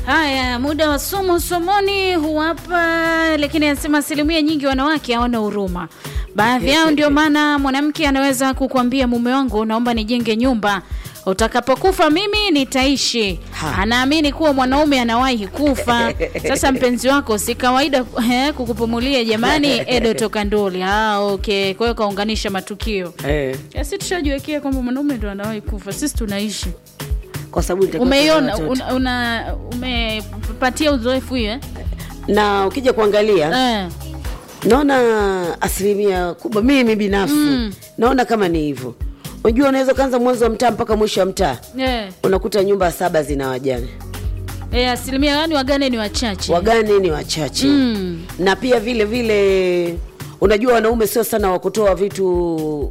Haya, muda wa somo somoni huwapa, lakini anasema asilimia nyingi wanawake hawana huruma. Baadhi yao ndio maana mwanamke anaweza kukwambia mume wangu, naomba nijenge nyumba, utakapokufa mimi nitaishi. Ha. Anaamini kuwa mwanaume anawahi kufa. Sasa mpenzi wako si kawaida eh, kukupumulia jamani. Edo toka Ndoli. Ah, okay. Kwa hiyo kaunganisha matukio. Eh, Ya, si tushajiwekea kwamba mwanaume ndo anawahi kufa, sisi tunaishi. kwa sababu nitakuwa Umeiona, na watoto. una, una, umepatia uzoefu hiyo eh? na ukija kuangalia Eh. naona asilimia kubwa mimi binafsi Mm. naona kama ni hivyo unajua unaweza ukaanza mwanzo wa mtaa mpaka mwisho wa mtaa Eh. unakuta nyumba saba zina wajane Eh, asilimia gani wagane ni wachache wagane ni wachache Mm. na pia vile vile unajua wanaume sio sana wa kutoa vitu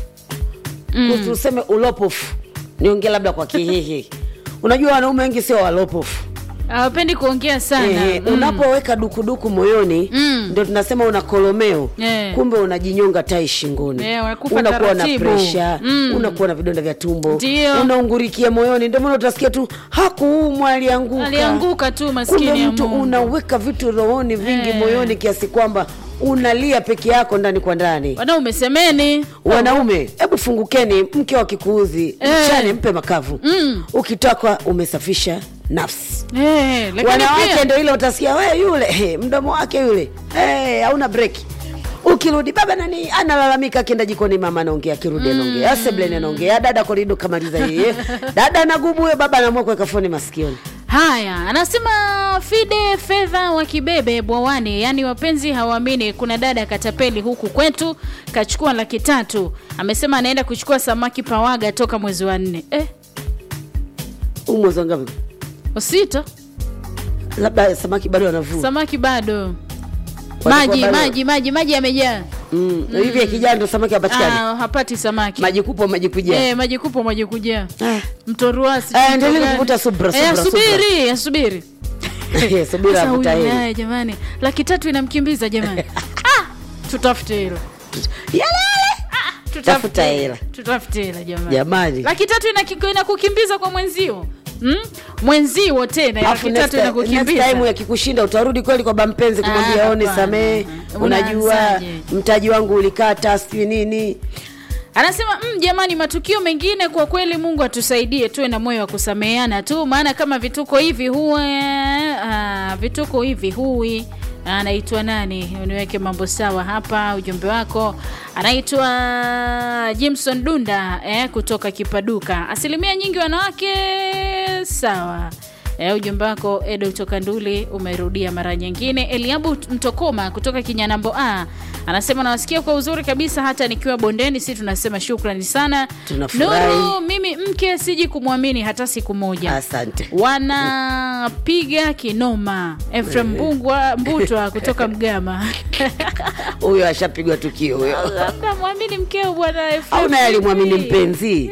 mm. tuseme ulopofu niongee labda kwa kihihi unajua wanaume wengi sio walopofu hawapendi kuongea sana Eh, Mm. unapoweka dukuduku moyoni Mm. ndo tunasema una kolomeo Eh. kumbe unajinyonga tai shingoni Eh, wanakufa unakuwa na taratibu. presha Mm. unakuwa na vidonda vya tumbo Ndio. unaungurikia moyoni ndio maana utasikia tu hakuumwa alianguka alianguka tu kumbe maskini ya mtu Mungu. unaweka vitu rohoni vingi Eh. moyoni kiasi kwamba unalia peke yako ndani kwa ndani wanaume semeni wanaume hebu fungukeni mke wa kikuuzi Eh. mchane mpe makavu Mm. ukitoka umesafisha nafsi Eh, lakini wanawake pia ndo ile utasikia we yule he, mdomo wake yule hey, hauna breki ukirudi baba nani analalamika akienda jikoni mama anaongea akirudi anaongea asebleni anaongea dada korido kamaliza yeye dada anagubu huyo baba anaamua kuweka foni masikioni haya anasema fide fedha wa kibebe bwawani yaani wapenzi hawaamini kuna dada katapeli huku kwetu kachukua laki tatu amesema anaenda kuchukua samaki pawaga toka mwezi wa nne eh, huu mwezi wangapi usito labda samaki bado wanavua samaki bado Watakuwa maji bado- maji maji maji yamejaa mm. hivi akijaa ndo samaki apatikani Ah, hapati samaki maji kupo maji kujaa Eh, maji kupo maji kujaa Ah. mtoruasi Eh, endelea kuvuta subra, subra, asubiri asubiri subira Sasa avuta huyu heri naye jamani laki tatu inamkimbiza jamani ah, tutafute hilo Tafuta tutafute hela. tutafute hela jamani jamani laki tatu inaki- inakukimbiza kwa mwenzio hmm? mwenzio tena Alafu laki next tatu ti- next inakukimbiza time yakikushinda utarudi kweli kwa bampenzi kumwambia Ah, one hapana. samee unajua Unaanzaje? mtaji wangu ulikata sijui nini anasema mm, jamani matukio mengine kwa kweli mungu atusaidie tuwe na moyo wa kusameheana tu maana kama vituko hivi huwa ah, vituko hivi hui anaitwa nani uniweke mambo sawa hapa ujumbe wako anaitwa jimson dunda eh, kutoka kipaduka asilimia nyingi wanawake sawa E, ujumbe wako Edo kutoka Nduli umerudia mara nyingine. Eliabu Mtokoma kutoka Kinyanambo A anasema nawasikia kwa uzuri kabisa, hata nikiwa bondeni. Si tunasema shukrani sana. Tunafurahi. Nuru, mimi mke siji kumwamini hata siku moja. asante Wanapiga kinoma. Efrem Mbungwa Mbutwa kutoka Mgama huyo ashapigwa tukio huyo labda mwamini mkeo bwana Efrem. au naye alimwamini mpenzi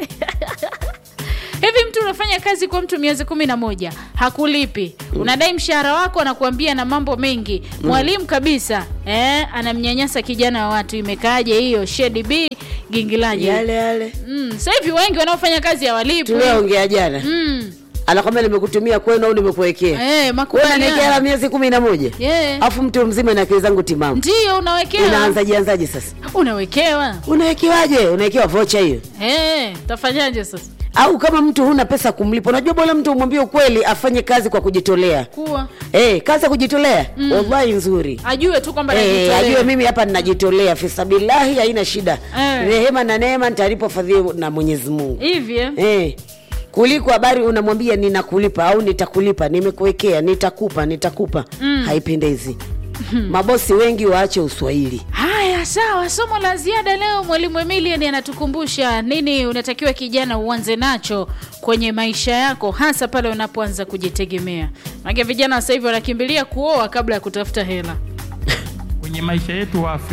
hivi mtu unafanya kazi kwa mtu miezi kumi na moja hakulipi unadai mshahara wako anakuambia na mambo mengi mwalimu kabisa eh, anamnyanyasa kijana wa watu imekaaje hiyo shedi b gingilaji yale yale mm, sasa hivi wengi wanaofanya kazi hawalipi tulioongea jana mm. anakwambia nimekutumia kwenu au nimekuwekea eh, wewe makubaliano. unaniwekea miezi kumi na moja Yeah. afu mtu mzima na akili zangu timamu ndio unawekewa unaanzaje anzaje sasa unawekewa unawekewaje unawekewa vocha hiyo eh, tafanyaje sasa au kama mtu huna pesa kumlipa unajua bora mtu umwambie ukweli afanye kazi kwa kujitolea kuwa hey, kazi ya kujitolea mm. wallahi nzuri ajue tu kwamba Eh, najitolea. ajue mimi hapa ninajitolea fisabilahi haina shida Eh. rehema na neema nitalipwa fadhili na mwenyezi mungu hivi eh? eh. kuliko habari unamwambia ninakulipa au nitakulipa nimekuwekea nitakupa nitakupa mm. haipendezi mabosi wengi waache uswahili haya sawa somo la ziada leo mwalimu emilian anatukumbusha nini unatakiwa kijana uanze nacho kwenye maisha yako hasa pale unapoanza kujitegemea manake vijana sasa hivi wanakimbilia kuoa kabla ya kutafuta hela Kwenye maisha yetu wa Afrika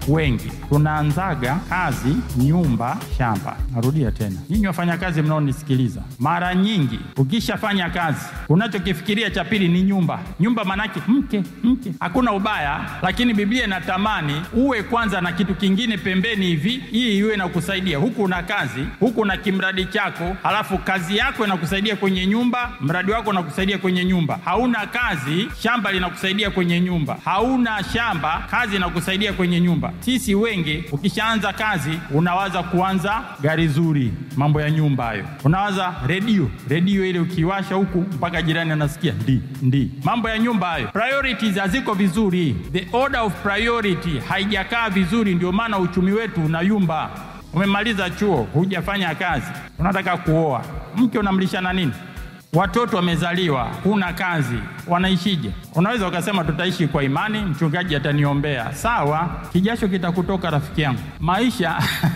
wengi tunaanzaga kazi nyumba shamba. Narudia tena, nyinyi wafanyakazi mnaonisikiliza, mara nyingi ukishafanya kazi unachokifikiria cha pili ni nyumba. Nyumba manake mke, mke, hakuna ubaya, lakini Biblia inatamani uwe kwanza na kitu kingine pembeni hivi, hii iwe inakusaidia huku una kazi, huku una kimradi chako, halafu kazi yako inakusaidia kwenye nyumba, mradi wako unakusaidia kwenye nyumba. Hauna kazi, shamba linakusaidia kwenye nyumba. Hauna shamba, kazi inakusaidia kwenye nyumba. Sisi wengi, ukishaanza kazi unawaza kuanza gari zuri, mambo ya nyumba hayo. Unawaza redio, redio ile ukiwasha huku mpaka jirani anasikia ndi ndi, mambo ya nyumba hayo. Priorities haziko vizuri, the order of priority haijakaa vizuri, ndio maana uchumi wetu unayumba. Umemaliza chuo, hujafanya kazi, unataka kuoa, mke unamlishana nini? Watoto wamezaliwa, huna kazi, wanaishije? Unaweza ukasema tutaishi kwa imani, mchungaji ataniombea. Sawa, kijasho kitakutoka rafiki yangu. Maisha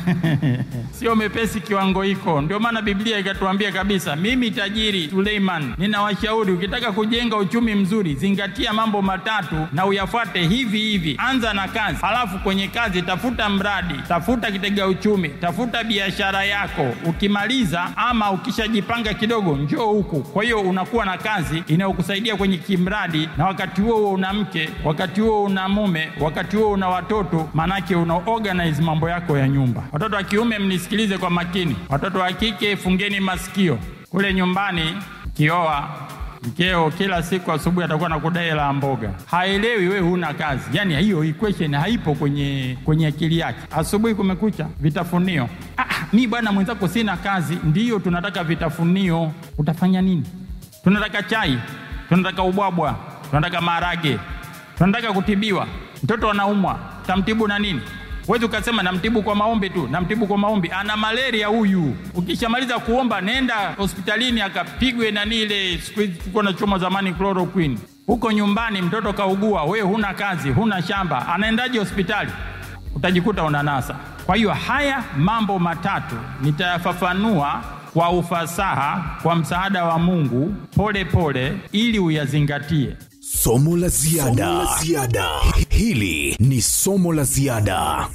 sio mepesi kiwango hiko. Ndio maana Biblia ikatuambia kabisa, mimi tajiri Suleiman ninawashauri, ukitaka kujenga uchumi mzuri, zingatia mambo matatu na uyafuate hivi hivi. Anza na kazi, halafu kwenye kazi tafuta mradi, tafuta kitega uchumi, tafuta biashara yako. Ukimaliza ama ukishajipanga kidogo, njoo huku. Kwa hiyo unakuwa na kazi inayokusaidia kwenye kimradi, na wakati huo huo una mke, wakati huo una mume, wakati huo una watoto, manake una organize mambo yako ya nyumba. Watoto wa kiume mnisikilize kwa makini, watoto wa kike fungeni masikio. Kule nyumbani kioa mkeo kila siku asubuhi atakuwa na kudai la mboga, haelewi wewe huna kazi. Yani hiyo equation haipo kwenye kwenye akili yake. Asubuhi kumekucha, vitafunio. Ah, mi bwana mwenzako sina kazi. Ndiyo tunataka vitafunio, utafanya nini? Tunataka chai, tunataka ubwabwa, tunataka maharage, tunataka kutibiwa. Mtoto anaumwa, tamtibu na nini? Huwezi ukasema namtibu kwa maombi tu, namtibu kwa maombi. Ana malaria huyu. Ukishamaliza kuomba, nenda hospitalini akapigwe nani ile siku hizi tulikuwa na choma zamani chloroquine. Huko nyumbani mtoto kaugua, we huna kazi, huna shamba, anaendaje hospitali? Utajikuta unanasa. Kwa hiyo haya mambo matatu nitayafafanua kwa ufasaha, kwa msaada wa Mungu, pole pole, ili uyazingatie. Somo la ziada. Somo la ziada. Hili ni somo la ziada.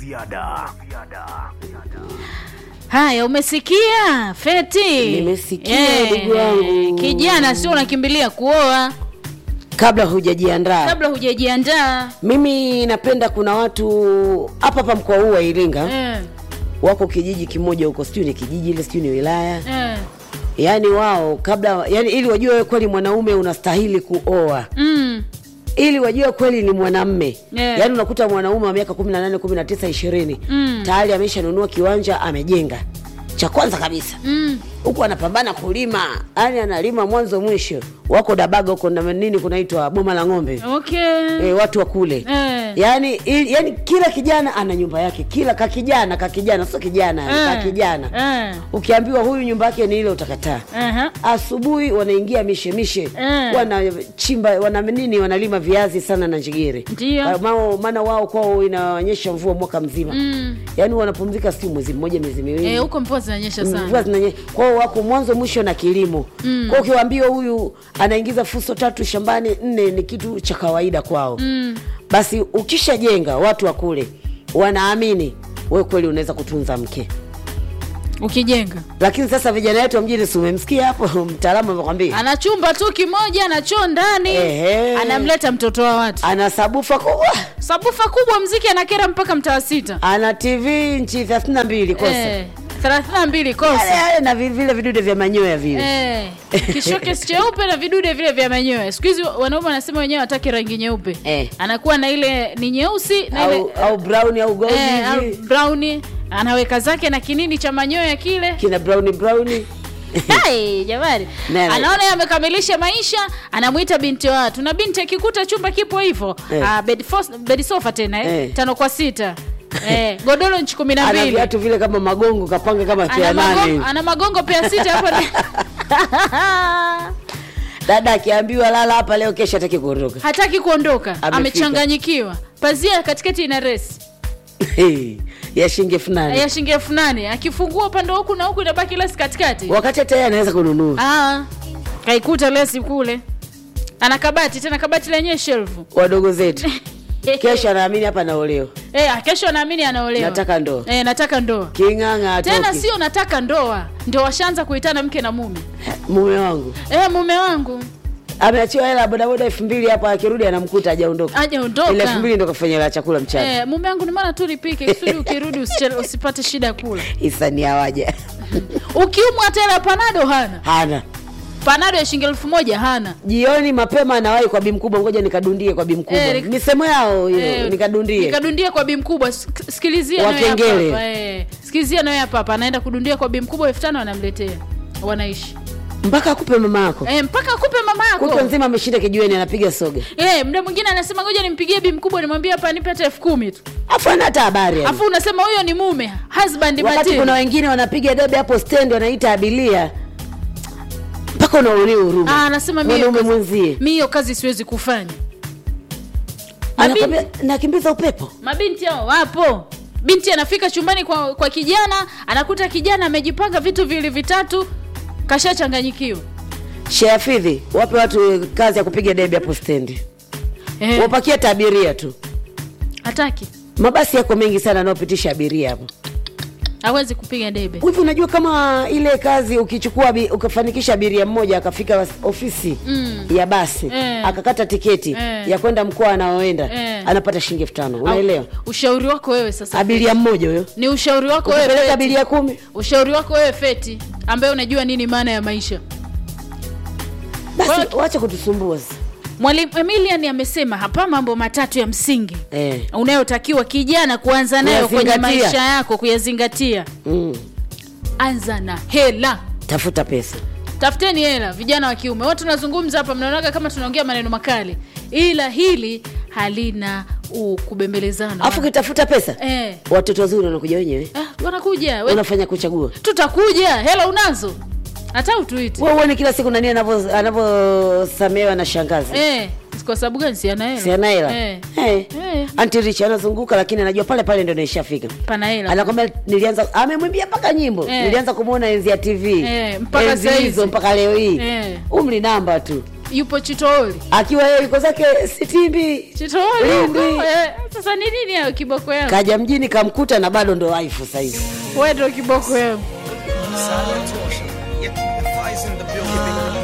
Haya, umesikia Feti? Nimesikia, Eh, ndugu wangu. Kijana, sio unakimbilia kuoa kabla hujajiandaa. kabla hujajiandaa. Mimi napenda, kuna watu hapa hapa mkoa huu wa Iringa Eh, wako kijiji kimoja huko, sijui ni kijiji ile, sijui ni wilaya eh, yaani wao kabla, yani ili wajue wewe kweli mwanaume unastahili kuoa mm, ili wajue kweli ni mwanamme Yeah. yaani unakuta mwanaume wa miaka 18 19 20 Mm. tayari ameshanunua kiwanja amejenga cha kwanza kabisa mm. huku anapambana kulima yani analima mwanzo mwisho wako dabaga huko na nini kunaitwa boma la ng'ombe Okay. e, watu wa kule Eh. yani, ili, yani kila kijana ana nyumba yake kila kakijana kakijana sio kijana Eh, kakijana eh, ukiambiwa huyu nyumba yake ni ile utakataa aha. asubuhi wanaingia mishemishe Eh. wanachimba wana nini wanalima viazi sana na njigiri Ndio. Kwa mao- maana wao kwao inaonyesha mvua mwaka mzima Mm. yaani wanapumzika si mwezi mmoja miezi miwili Eh, huko mvua zinanyesha mvua sana. zinanye kwao wako mwanzo mwisho na kilimo mm. kwao ukiwaambiwa huyu anaingiza fuso tatu shambani nne ni kitu cha kawaida kwao mm. basi ukishajenga watu wa kule wanaamini we kweli unaweza kutunza mke Ukijenga lakini sasa vijana wetu wa mjini si umemsikia hapo mtaalamu amekwambia ana chumba tu kimoja na choo ndani, Ehe. anamleta mtoto wa watu, ana sabufa kubwa sabufa kubwa, mziki anakera mpaka mtaa sita, ana tv nchi thelathini na mbili kosa Eh, thelathini na mbili yale kosa yale na vi- vile vidude vya manyoya vile Eh, kishokesi cheupe na vidude vile vya manyoya. Siku hizi wanaume wanasema wenyewe wataki rangi nyeupe Eh. anakuwa na ile ni nyeusi na au, ile au brown au gold eh, au hivi brown anaweka zake na kinini cha manyoya kile kina brown brown Hai, jamani Nene. anaona yeye amekamilisha maisha anamwita binti wa watu na binti akikuta chumba kipo hivyo Eh. ah, bed, fos- bed sofa tena eh. Eh. tano kwa sita eh, godoro nchi kumi na ana mbili viatu vile kama magongo kapanga kama ana, pea nane magongo, hivi. ana magongo pia sita hapo ni- dada akiambiwa lala hapa leo kesho ataki kuondoka hataki kuondoka Amefika. amechanganyikiwa pazia katikati ina resi ya shilingi elfu nane ya shilingi elfu nane akifungua upande wa huku na huku inabaki lesi katikati wakati hata yeye anaweza kununua ah, kaikuta lesi kule ana kabati tena kabati lenyewe shelfu wadogo zetu kesho anaamini hapa naolewa Eh, kesho naamini anaolewa. Nataka ndoa. Eh, nataka ndoa. king'ang'a Tena atoki. sio nataka ndoa, ndio washaanza kuitana mke na mume. mume wangu Eh, mume wangu ameachiwa hela ya bodaboda elfu mbili hapa akirudi anamkuta hajaondoka aje ile elfu ondoka. mbili ndo kafanya la chakula mchana Eh, mume wangu ni maana tu nipike kusudi ukirudi usichele- usipate shida ya kula. isani awaja Ukiumwa hata hela ya panado hana. hana Panado ya shilingi elfu moja hana. jioni mapema anawahi kwa bi mkubwa ngoja nikadundie kwa bi mkubwa Eh, nik- misemo yao hiyo Eh, nikadundie Nikadundia kwa bi mkubwa. Sik- Sikilizia nawe hapa Wakengele. hapa. Eh, sikilizia nawe hapa hapa. Anaenda kudundia kwa bi mkubwa elfu tano anamletea. Wanaishi. mpaka akupe mama yako Eh, mpaka akupe mama kutwa yako. nzima ameshinda kijiweni anapiga soga Eh, muda mwingine anasema ngoja nimpigie bi mkubwa nimwambie hapa nipe hata elfu kumi tu. afu ana hata habari yani. Afu unasema huyo ni mume, husband wakati material. kuna wengine wanapiga debe hapo stendi wanaita abilia mpaka unaonea huruma Ah, anasema mimi hiyo mwanaume kazi- mwenzie mimi hiyo kazi siwezi kufanya. anakwambia nakimbiza upepo Mabinti hao wapo. Binti anafika chumbani kwa, kwa kijana, anakuta kijana amejipanga vitu vili vitatu, kashachanganyikiwa. sheafidhi wape watu kazi ya kupiga debe hapo stendi Eh, wapakie hata abiria tu hataki. mabasi yako mengi sana anaopitisha abiria hapo Hawezi kupiga debe. hivi unajua kama ile kazi ukichukua abi- ukafanikisha abiria mmoja akafika was- ofisi Mm. ya basi Eh. akakata tiketi Eh. ya kwenda mkoa anaoenda Eh. anapata shilingi elfu tano unaelewa Au- Ushauri wako wewe sasa. abiria mmoja huyo Ni ushauri wako wewe. ukipeleka Feti. abiria kumi Ushauri wako wewe Feti, ambaye unajua nini maana ya maisha. basi Kwa- wacha kutusumbua sasa. Mwalimu Emilian amesema hapa mambo matatu ya msingi eh. unayotakiwa kijana kuanza nayo kwenye Kuyazingatia. maisha yako kuyazingatia. mm. Anza na hela. tafuta pesa Tafuteni hela, vijana wa kiume. Watu tunazungumza hapa, mnaonaga kama tunaongea maneno makali, ila hili halina u- kubembelezana. alafu ukitafuta pesa eh, watoto wazuri wanakuja wenyewe ah, wanakuja we, unafanya kuchagua tutakuja. Hela unazo, hata utuiti wewe uone kila siku nani anavyo- anavyosamehewa na shangazi eh, kwa sababu gani? Si ana hela, si ana hela eh, Eh. Eh. Auntie Rich anazunguka lakini anajua pale pale ndio naishafika pana hela anakwambia nilianza amemwimbia mpaka nyimbo Eh. nilianza kumwona enzi ya tv Eh, mpaka enzi saizi. hizo mpaka leo hii Eh. umri namba tu yupo Chitooli, akiwa yeye yuko zake sitimbi Chitooli Lindi. huko, eh, sasa ni nini hayo kiboko yangu? kaja mjini kamkuta na bado ndo waifu saizi Wewe ndio kiboko yangu. Silent torsion. Yep, the fire's in the building.